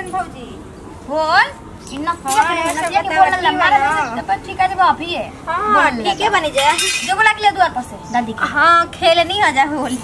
भौजी बोल इन्ना हाँ, ये सब नतिया के बतावा, बोल ठीक लम्बा है ना? रहे तो ठीक है जब आप ही है हाँ बोल ठीक है बनी जाए जो बोला के ले द्वार पर से दादी के हाँ खेलनी हो जा होली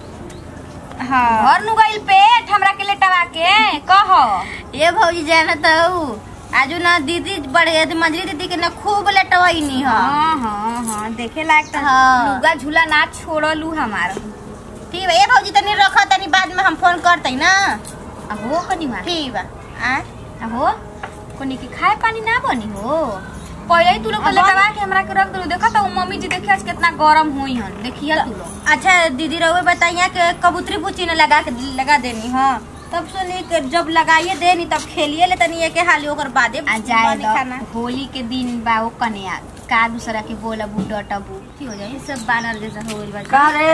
हाँ घर नु गइल पेट हमरा के लेटवा के कह ये भौजी जाना तो आजू ना दीदी बड़े मंजरी दीदी के ना खूब लटवाईनी ह हाँ हाँ हाँ देखे लायक तो हाँ। लुगा झूला ना छोड़लू हमार ठीक बा ये भौजी तनी रखा तनी बाद में हम फोन करते ना अहो कनी मार ठीक बा आ अहो कोनी के खाए पानी ना बनी हो पहले ही तू लोग अब लेटवा के हमरा के रख दो देखा तो मम्मी जी देखिए आज कितना गरम हुई हन देखिए तू लोग अच्छा दीदी रहुए बताइए कि कबूतरी पूछी ने लगा के लगा देनी हाँ तब सुनी कि जब लगाइए देनी तब खेलिए ले तनी के हाली ओकर बादे आ जाए बनी खाना दो होली के दिन बा वो कन्या का दूसरा के बोला बू डटबू की हो जाए सब बानर जैसा हो गइल बा का रे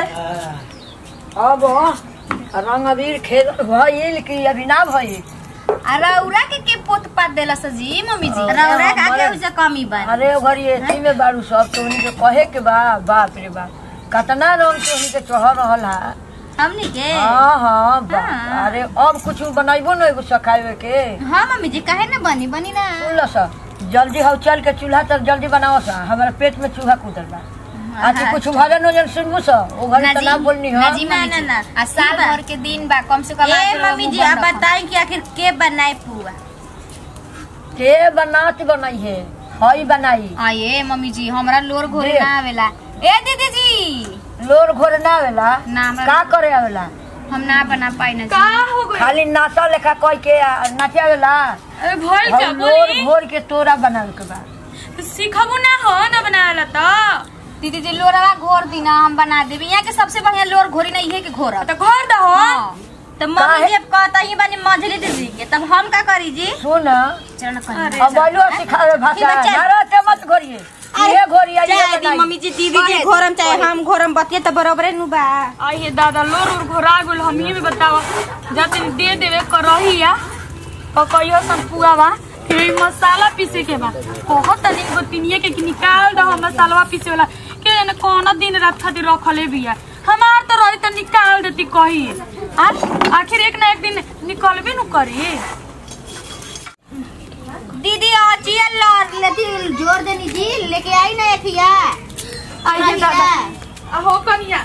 अब रंग अबीर खेल भइल कि अभी ना भइल आ रौरा के के पोत पात देला जी मम्मी जी रौरा रौरा का हमारे- के उसे कमी बा अरे ओ घरी एथी में बारू सब तो उन्हीं के कहे के बा बाप रे बाप कतना रंग के उन्हीं के चढ़ रहल है हमनी के हाँ हाँ बा हाँ। अरे अब कुछ बनाइबो न एगो सखावे के हाँ मम्मी जी काहे ना बनी बनी ना सुन लो सा जल्दी हम चल के चूल्हा तक जल्दी बनाओ सा हमारे पेट में चूहा कूदल बा आती कुछ भजन वजन सुनबू सा ओ घरी ना तो जी, ना बोलनी ना हो जी ना, मम्मी ना, जी ना। आ साल बा। भर के दिन बा कम से कम ए आके मम्मी लोग जी बंद आप रखो। बताएं कि आखिर के बनाए पुआ के बनात बनाई है हई बनाई आ ये मम्मी जी हमरा लोर घोरे दे। ना आवेला ए दीदी जी लोर घोर ना आवेला ना हमरा- का करे आवेला हम ना बना पाई ना का जी हो गई खाली नाचा लेखा कह के आ, नाचे आवेला अरे भइल का हम लोर बोली घोर के तोरा बनावे के बा सिखबू ना हो ना बनावेला तो दीदी जी लोरवा घोर दी ना हम बना देबी यहाँ के सबसे बढ़िया लोर घोरी ना इहे के घोर तो घर दहो तो मम्मी काहे? जी अब कहता ही बनी मंझली दीदी के तब हम का करी जी सुन चरण कर अरे अब बोलो सिखावे भाषा ठीक है, चल। नारा से मत घोरिए ये घोरिया ये चाहे दी बनाई मम्मी जी दीदी जी घोरम चाहे हम घोरम बतिए तो बरोबरे नु बा आई हे दादा लोर उर घोरा गुल हम ही में बतावा जाते दे देवे करही या पकइयो सन पुआ बा फिर ई मसाला पीसे के बा बहुत तनी गोतिनिए के कि निकाल दहो मसाला पीसे वाला के जाने कौन दिन रात खातिर रखले बिया हमार तो रही तो निकाल देती कही आ आखिर एक ना एक दिन निकलबे नु करी दीदी आचिया लौट लेती जोर देनी जी लेके आई ना एथिया आई हे दादा आ हो कनिया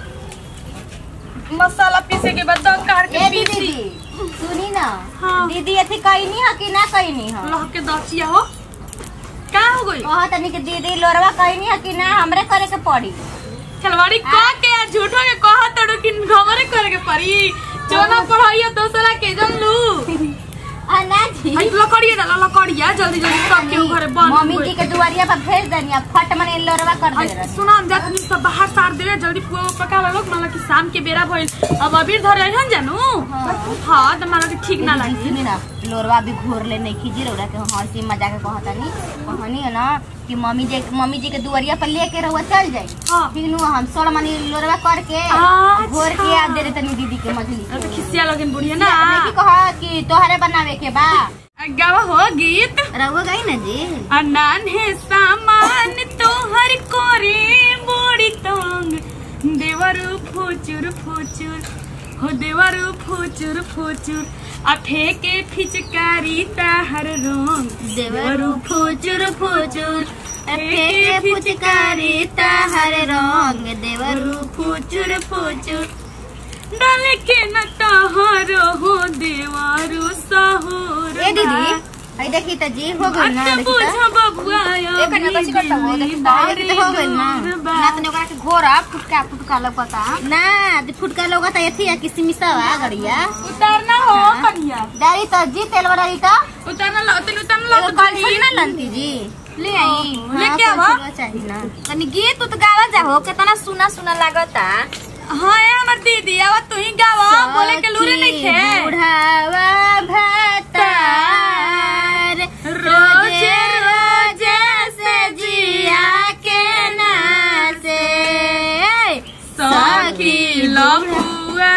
मसाला पीसे के बाद दम काट के ए दीदी पीसी जी सुनी ना हाँ। दीदी एथी कहनी है कि ना कहनी है लह के दचिया हो का हो गई कहा तनी कि दीदी लोरवा कहनी है कि ना हमरे करे के पड़ी खिलवाड़ी कह के या झूठो के कह तड़ो कि घमरे करे के पड़ी जोना पढ़ाइया दोसरा के जन लू आ ना जी आई लकड़िया डाला लकड़िया जल्दी जल्दी सब के घरे बंद मम्मी जी के दुआरिया पर भेज देनी अब फट मने लोरवा कर दे रही सुना हम जात नहीं सब बाहर सार दे जल्दी पुआ उआ पका ला लोग मतलब कि शाम के बेरा भइल अब अबीर धरे आइहन जानू हां त मला के ठीक ना लगी सुनी ना लोरवा भी घोर ले नहीं खींची रौरा के हंसी मजा के कहता नहीं कहानी है ना कि मम्मी जी मम्मी जी के दुआरिया पर लेके रहुआ चल जाई हां फिर नु हम सोड़ मनी लोरवा करके अच्छा। घोर के आ दे तनी दीदी के मछली तो खिसिया लगन बुढ़िया ना नहीं कहा कि तोहरे बनावे के बा गावा हो गीत रहुआ गई ना जी अनान है सामान तोहर कोरे बोड़ी तोंग देवरु फुचुर फुचुर हो देवरु फुचुर फुचुर आ फेके फिचकारी ताहर रोंग देवरु फुचुर फुचुर फेके फुचकारी ताहर रंग देवरु फुचुर फुचुर डाल के न ताहर हो देवरु सहोर ए दीदी आई देखी त जी हो गई ना अच्छा देखी बुझ त बबुआ ए कन्या कैसे करता हो देखी तो देखी त हो गई ना ना तने ओकरा के घोरा फुटका फुटका लौकता ना दी फुटका लोग त एथी कि सिमिसावा गड़िया उतारना हो कनिया डारी त जी तेल वाली त उतारना लो तनी उतारना एगो लो कलछुल ना लंती जी ले आई लेके हाँ, आवा। कलछुलवा चाहिए ना तनी गीत उत गावा जाहो कितना सुना सुना लागता हाँ ये हमर दीदी आवा तू ही गावा बोले के लूरे नहीं खे बुढ़ावा भतार रोजे रोजे से जिया के नासे सखी लपुआ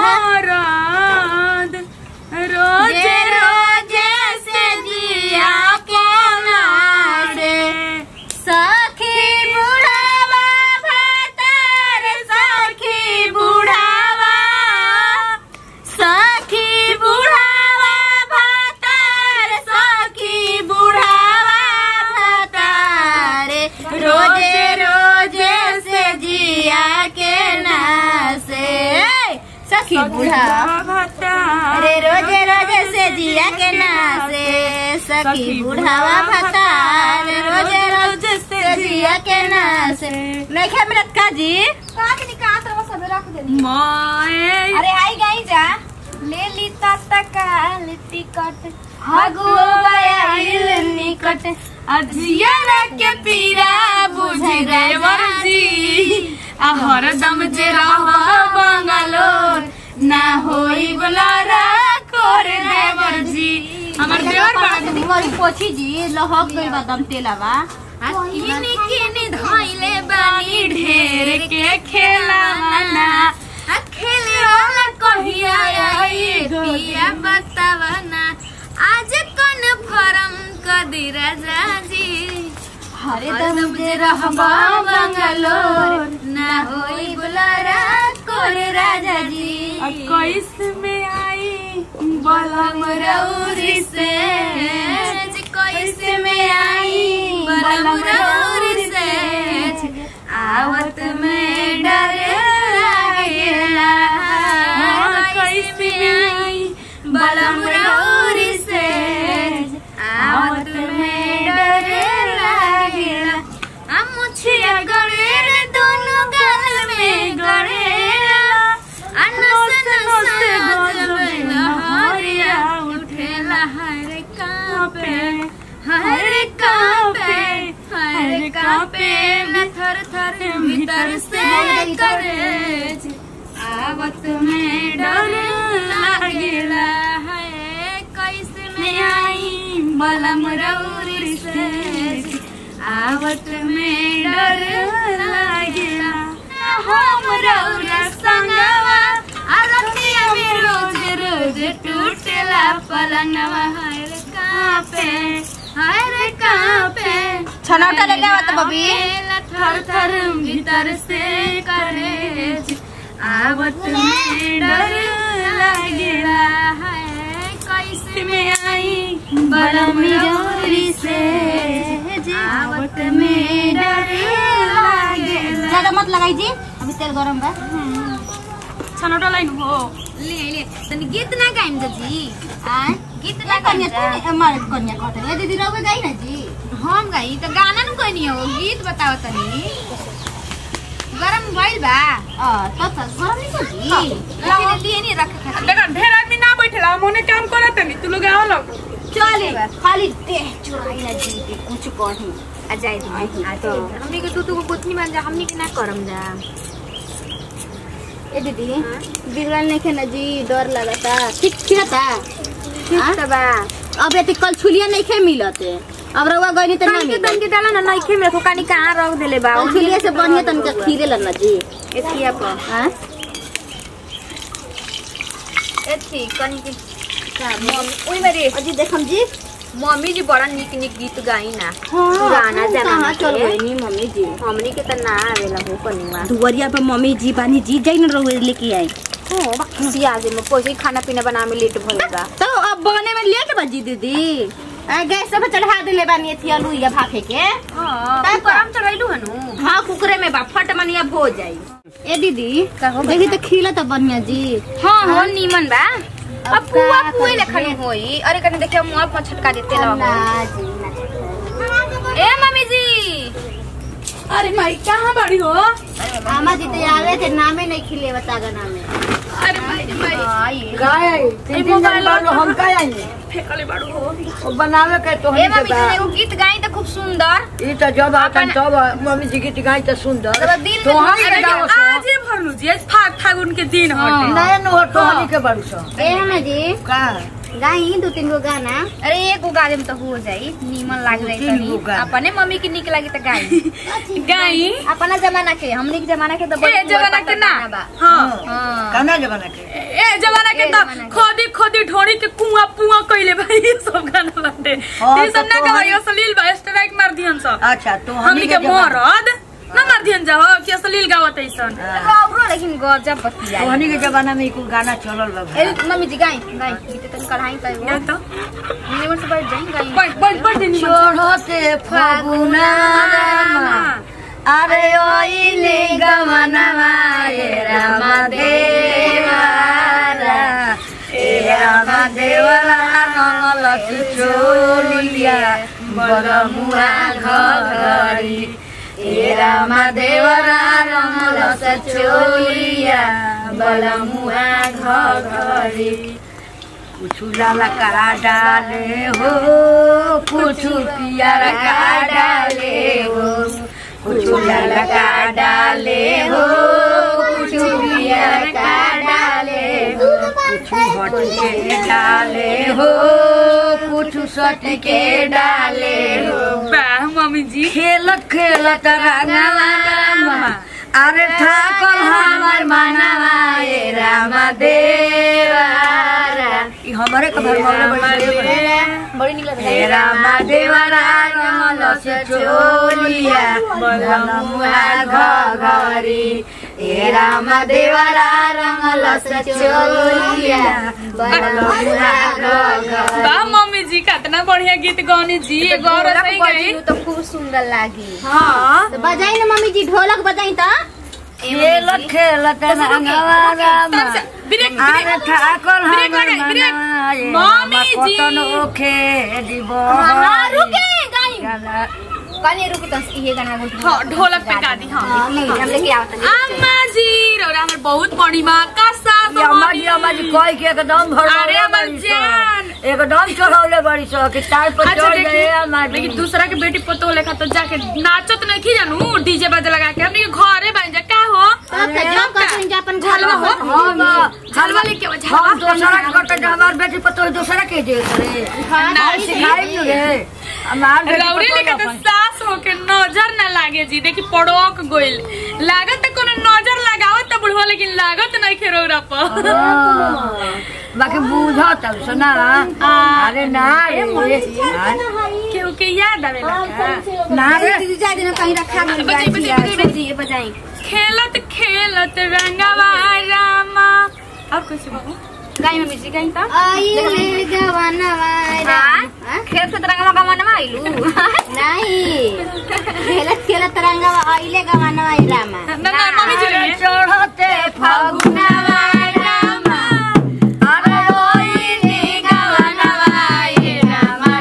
मरद रोजे रोजे से जिया के नारे सखी बुढ़ावा भतार सखी बुढ़ावा बूढ़ा भतार अरे रोजे रोजे से जिया के नासे सखी बुढ़ावा भतार रोजे रोजे से जिया के नासे नहीं खा मिलत का जी माए अरे आई गई जा ले ली तत्काल टिकट हगुओ गया निकट अजिया के पीरा बुझे देवर जी आ हरदम जे रहबा बंगलोर ना होई बलारा कर देवर जी हमर देवर बड़ा दीदी मोरी पोछी जी लहक गई बा दम तेलावा किनी किनी धइले बानी ढेर के खेलाना आ खेले वाला कहिया आई पिया बतावना आज कौन फरम कदी राजा जी हरे दम जे रहबा बंगलोर ना होई बुलारा कोरे राजा जी कैस में आई बलम रौरी से कैस में आई बलम रौरी से आवत में डर लागेला कैस में आई बलम रौरी से आवत में डर लागेला आ मुछिया गड़ेर दोनों गाल में गड़ेला आ नस नस गजब लहरिया उठेला हर कांपे हर कांपे हर कांपे न थर थर भीतर से करे आवत में डर लागेला है कैसे में आई बलम रौरी से आवत में डर लागेला हम रौरा संगवा अरतिया में रोज रोज टूटेला पलंगवा हर कांपे हर कांपे छनौटा ले ले आवत बबी। थर थर भीतर से करे आवत में डर लागेला है कैसे में आई बलम रौरी से आवत में डर लागेला ज्यादा मत लगाई जी अभी तेल गरम बा छनौटा लाइन हो ले ले तनी गीत ना गाइम जी आय गीत ना ना कन्या गाइम तू हमारे कन्या कहते दीदी रहोगे गई ना जी हम गाई तो गाना न कोई नहीं हो गीत बताओ तनी गरम भइल बा अ तब तक गरम नहीं को जी लाओ लिए नहीं रख खातिर देखा ढेर आदमी ना बैठेला मोने काम करत नहीं तू लोग आओ लोग चले खाली देह चुराई ना जी के कुछ कहीं आ जाए दी आ तो हमनी के तू तू को गोतनी बन जा हमनी के ना करम जा ए दीदी बिगड़ल नहीं खे ना जी डर लगता ठीक खिलता ठीक त बा अब ये कल छुलिया नहीं खे मिलते अब रउआ गई तो ना तनी के मिलत तनी के डाला ना नइखे में खोकानी कहां रख देले बा कल छुलिया से बढ़िया तनका खीरे लना जी एथिया पर हां एथी कनी के मम्मी ओइ मेरे अजी देखम जी मम्मी जी बड़ा निक निक गीत गाई ना हाँ, पुराना हम जमाना कहाँ चल के। गई नी मम्मी जी हमनी के त ना आवेला हो कनीवा दुवरिया पे मम्मी जी बानी जी जाई न रहुए लेके आई हो बक्सी आज में पैसे खाना पीना बना में लेट भइल बा तो अब बने में लेट बजी दीदी आ, गैस पे चढ़ा दिले बानी थी आलू या भाफे के हां तब गरम चढ़ैलु हनु हाँ कुकरे में बा फट मनिया भो जाई ए दीदी हो देखी तो खिला तो बढ़िया जी हां हो नीमन बा अब अब पुआ का पुए करी? लेखनी होई अरे कने देखियो मुंह पर छटका देते ला ना जी ना ए मम्मी जी अरे माई कहाँ बड़ी हो आमा जी तो आवे थे नामे नहीं खिले बतागा नामे अरे माई रे माई आई गाय तीन दिन जन बालो हम का आएंगे फेकले बड़ू हो वो बनावे के तो ए हम मम्मी जी एगो गीत गाई त खूब सुंदर ई तो जब आतन तब मम्मी जी गीत गाई तो सुंदर तब दिन में तो हम अरे के गाओ सो आज ही भरलू जी आज फाग फागुन के दिन हटे नए नो टोहनी के बड़ू सो ए हमें जी का गाई दो तीन गो गाना अरे एगो गा देम त हो जाई नीमन लाग जाई तीन गो तनी गाना। अपने मम्मी के निक लागी त गाई गाई अपना जमाना के हमनी के जमाना के त ए जमाना के ना बा हाँ हां काना जमाना के ए जमाना के ए तो जमाना के। खोदी खोदी ढोड़ी के कुआ पुआ कइले भाई ये सब गाना बाटे हाँ, ये सब तो ना तोहनी- गवाई अश्लील बा स्ट्राइक मार दिहन सब अच्छा तो हमनी के मरद ना मार दिहन जाओ कि अश्लील गावत ऐसन गबरो लेकिन गजब बतिया तोहनी के जमाना में कुल गाना चलल बा ए मम्मी जी गाई गाई गीत तनी कढ़ाई त या तो नीमन से बैठ जाई गाई बैठ बैठ बैठ देनी चढ़ते फागुना अरे ओइले गमनवा रे राम देवा देवरा रंगल चोलिया बलमुआ घरी ए रामा देवरा रंगल चोलिया बलमुआ घरी कुछ लाला का डाले हो कुछ पियर का डाले हो कुछ लाला का डाले हो कुछ पियर का डाले हो कुछ हट के डाले हो कुछ सट के डाले हो वाह मम्मी जी खेलत खेलत रंगवा अरे ठाकल हमर मनवा ए रामा देवारा ई हमरे के भरमाले बड़ी बड़ी निकल हे रामा देवारा रंगल से चोलिया बलमुआ घरी हे रामा देवारा रंगल से चोलिया बलमुआ घरी वाह मम्मी जी कितना बढ़िया गीत गौनी जी ये गौर सही गई तो खूब सुंदर लागी हाँ तो बजाई ना मम्मी जी ढोलक बजाई तो खेलत खेलत रंगवा रामा ब्रेक अरे ब्रेक ठाकुर ब्रेक हमर लगा, ब्रेक। मनवा ए मम्मी रामा जी। कतन ओखे दिब हाँ रुके गाई गाना कनी रुके तो ये गाना बोल हाँ ढोलक पे गा दी हाँ हम लेके आवत अम्मा जी रौरा हमर बहुत बड़ी माँ का साथ ये अम्मा जी अम्मा जी कह के एकदम भर अरे अमर जान। एकदम चढ़ौले बड़ी सो कि तार पर अच्छा चढ़ गए अम्मा देखी जी लेकिन दूसरा के बेटी पतो लेखा तो जाके नाचत नहीं की जानू डीजे बाजे लगा के हमने के घरे बन जा का हो तब तो जब कहते हैं अपन घर झलवा हो हम झलवा लेके आओ, झलवा हम दूसरा के करते जो हमार बेटी पतो दूसरा के दे रे ना हम सिखाई नु रे हमार बेटी रौरे पतोह लेके तो अपन- सास हो के नजर ना लागे जी देखी पड़ोक गोइल लागत त कोनो नजर लगावत त बुढ़वा लेकिन लागत नहीं खे रौरा पर हाँ, बाकी बूझा तब सुना अरे ना रे मुझे केहू के याद आवेला का ना रे जा दिन कहीं रखा गई बजाई, बजाई, बजाई, बजाई। बजाई खेलत खेलत रंगवा रामा और कुछ बाबू गाई मम्मी जी गाई त आई ले गवनवा हाँ? खेत से तरंगा का मनवा आइलू नहीं खेलत खेलत रंगवा आइले गवनवा रामा ना ना मम्मी जी अरे गाई चढ़ते फागुनवा रामा अरे रोइनी गवनवा ए रामा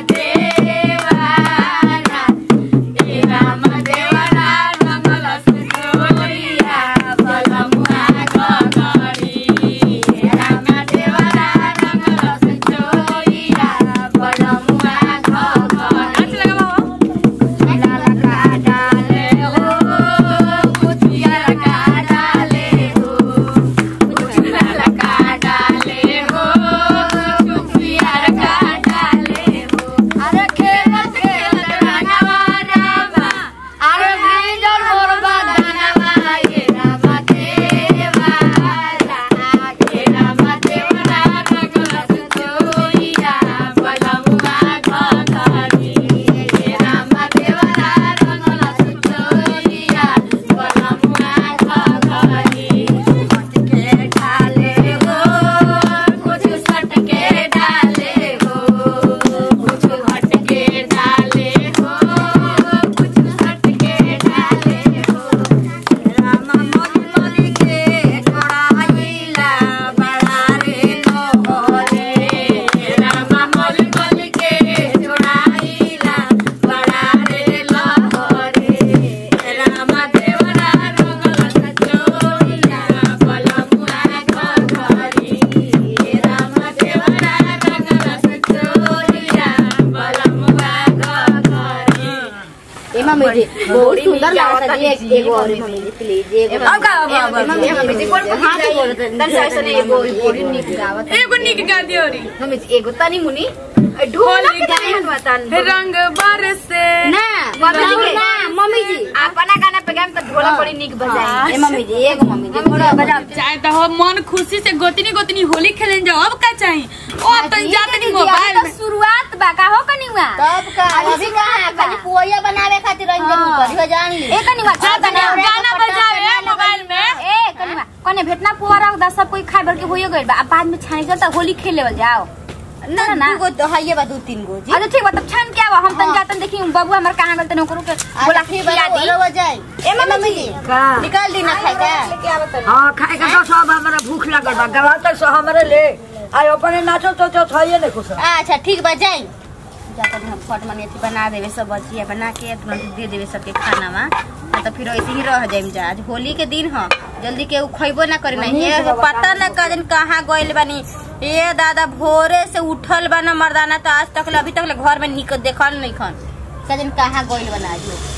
देवारा ए रामा देवारा रंगल सुतोलिया बलमुआ गगरी ए रामा देवारा रंगल सुतोलिया बलमुआ गगरी नाच लगा बाबा लाला का डाले हो कुचिया का डाले हो लाला का डाले हो कुचिया का डाले हो अरे खेल खेल रंगवा रामा अरे भीजल मोर बदनवा ये रामा देवारा ये रामा देवारा रंगल सुतोइया बलमुआ घघरी ये रामा देवारा रंगल सुतोइया बलमुआ घघरी सट के डाले हो कुछ सट के डाले हो कुछ हट के डाले हो कुछ सट के डाले हो रामा मोली मोली के छोड़ाइला बड़ा रे लोरे रामा मोली मोली के छोड़ाइला बड़ा रे लोरे रामा देवरा रंगल सचोइला बलमुआ घघरी रामा देवरा रंगल सचोइला बलमुआ घघरी ए मम्मी जी बहुत सुंदर लागत है एक एगो और मम्मी जी प्लीज एगो अब का अब अब मम्मी मम्मी जी कोन हां तो बोलत है तन से से एगो बड़ी निक गावत है एगो निक गा दियो री मम्मी जी एगो तनी मुनी ढोलक गाय बतान रंग बरसे ना मम्मी ना मम्मी जी अपना गाना पे गाम तो ढोलक बड़ी निक बजाई ए मम्मी जी एगो मम्मी जी थोड़ा बजा चाहे तो हम मन खुशी से गोतनी गोतनी होली खेलन जाओ अब का चाहिए ओ अब तो जाते नहीं मोबाइल में शुरुआत बा का हो कनिवा तब का अभी का खाली पोया बनावे खातिर रंजन करियो जान ली ए कनिवा जा चल तनी कनिवा गाना बजावे मोबाइल में ए कनिवा कने भेटना पुआ रख दा सब कोई खाए भर के होइए गइल बा अब बाद में छाने के त होली खेल लेवल जाओ ना ना गो तो हइए बा दू तीन गो जी अच्छा ठीक बा तब छान के आवा हम तन जातन देखी बबू हमर कहां गल तने ओकरो के बोला फिर खिला दी रवा जाए ए मम्मी जी का निकाल दी ना खाए का हाँ खाए के तो सब हमारा भूख लगल बा गवा तो सो हमारे ले आई अपने नाचो तो तो थइए नहीं कुछ अच्छा ठीक बा जाई जाकर हम फट मने अथी बना देवे सब बचिया बना के तुरंत दे देवे सबके खाना में आ तो फिर ऐसे ही रह जाइम जा आज होली के दिन ह जल्दी के उ खइबो ना करे ना ये पता ना कजन कहाँ गइल बानी ये दादा भोरे से उठल बा ना मर्दाना तो आज तक ले अभी तक ले घर में निकल देखल नहीं खन कजन कहाँ गइल बना आज लोग